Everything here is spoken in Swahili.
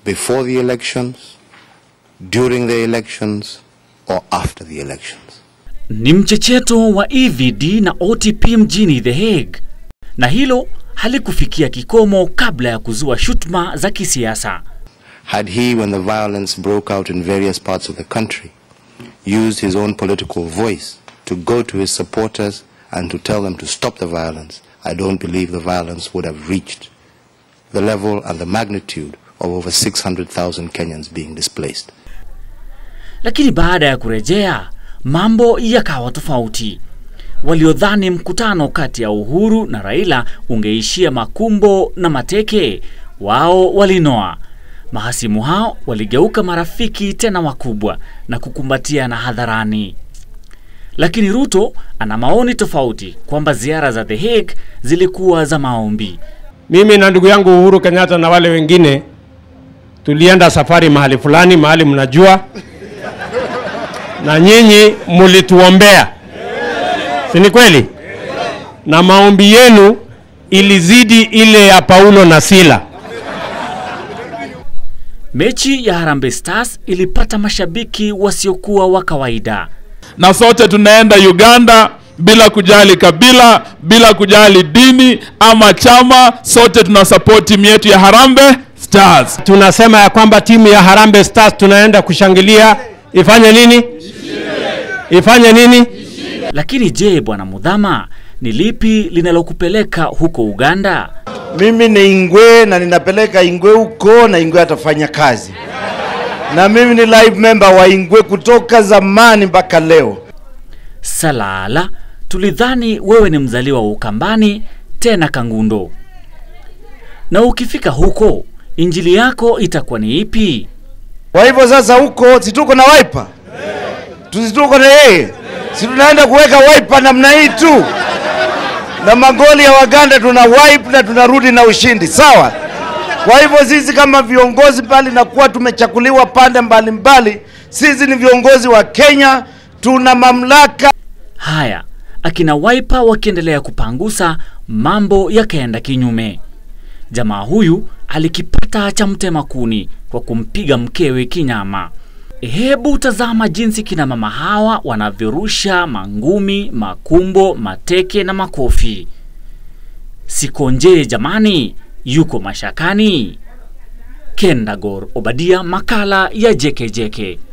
before the elections, during the elections, or after the elections. Ni mchecheto wa EVD na OTP mjini The Hague, na hilo halikufikia kikomo kabla ya kuzua shutuma za kisiasa. Had he, when the violence broke out in various parts of the country, used his own political voice to go to his supporters and to tell them to stop the violence, I don't believe the violence would have reached the level and the magnitude of over 600,000 Kenyans being displaced. Lakini baada ya kurejea, mambo yakawa tofauti. Waliodhani mkutano kati ya Uhuru na Raila ungeishia makumbo na mateke, wao walinoa. Mahasimu hao waligeuka marafiki tena wakubwa na kukumbatiana hadharani. Lakini Ruto ana maoni tofauti kwamba ziara za The Hague zilikuwa za maombi. Mimi na ndugu yangu Uhuru Kenyatta na wale wengine tulienda safari mahali fulani, mahali mnajua, na nyinyi mulituombea, si ni kweli? Na maombi yenu ilizidi ile ya Paulo na Sila. Mechi ya Harambee Stars ilipata mashabiki wasiokuwa wa kawaida. na sote tunaenda Uganda bila kujali kabila, bila kujali dini ama chama, sote tuna support timu yetu ya Harambee Stars. Tunasema ya kwamba timu ya Harambee Stars tunaenda kushangilia, ifanye nini? Ifanye nini? Lakini je, bwana Mudhama, ni lipi linalokupeleka huko Uganda? Mimi ni Ingwe na ninapeleka Ingwe huko na Ingwe atafanya kazi. Na mimi ni live member wa Ingwe kutoka zamani mpaka leo. Salala, tulidhani wewe ni mzaliwa wa Ukambani tena Kangundo. Na ukifika huko, injili yako itakuwa ni ipi? Kwa hivyo sasa huko si tuko na wiper? Tusi tuko na yeye. Si tunaenda kuweka wiper namna hii tu. Na magoli ya Waganda tuna wipe na tunarudi na ushindi. Sawa? Kwa hivyo sisi kama viongozi mbali na kuwa tumechakuliwa pande mbalimbali mbali, sisi ni viongozi wa Kenya, tuna mamlaka Haya, akina Wiper wakiendelea kupangusa, mambo yakaenda kinyume. Jamaa huyu alikipata cha mtema kuni kwa kumpiga mkewe kinyama. Hebu tazama jinsi kina mama hawa wanavyorusha mangumi, makumbo, mateke na makofi. Sikonje jamani, yuko mashakani. Kendagor Obadia, makala ya JKJK.